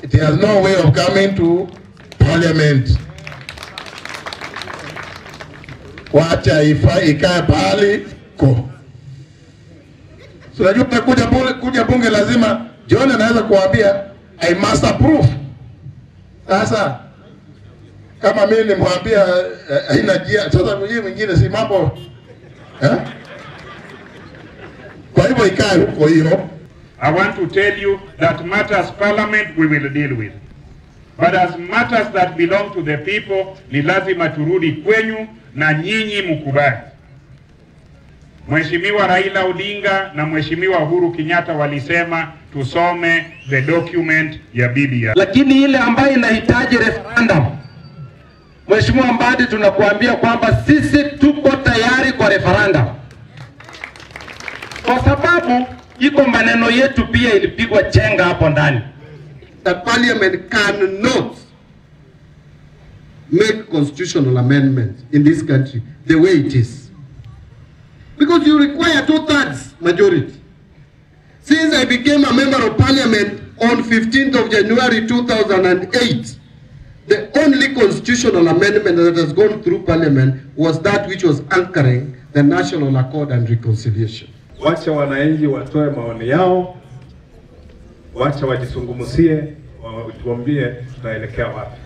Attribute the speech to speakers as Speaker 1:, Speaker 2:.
Speaker 1: it has no way of coming to parliament. Wacha ifa ikae pahali ko. So unajua kuja bunge, kuja bunge lazima John anaweza kuambia I must approve. Sasa kama mimi nimwambia eh, haina jia, sasa hii mwingine si mambo eh? Kwa hivyo ikae huko hiyo.
Speaker 2: I want to tell you that matters parliament we will deal with. But as matters that belong to the people ni lazima turudi kwenyu na nyinyi mkubali. Mheshimiwa Raila Odinga na Mheshimiwa Uhuru Kenyatta walisema tusome the document ya BBI.
Speaker 3: lakini ile ambayo inahitaji referendum, Mheshimiwa Mbadi, tunakuambia kwamba sisi tuko tayari kwa referendum, kwa sababu iko maneno yetu pia ilipigwa chenga hapo ndani.
Speaker 4: that parliament cannot make constitutional amendments in this country the way it is. Because you require two thirds majority. Since I became a member of parliament on 15th of January 2008, the only constitutional amendment that has gone through parliament was that which was anchoring the national accord and reconciliation.
Speaker 5: Wacha wananchi watoe maoni yao, wacha wajisungumusie, watuambie tunaelekea wapi.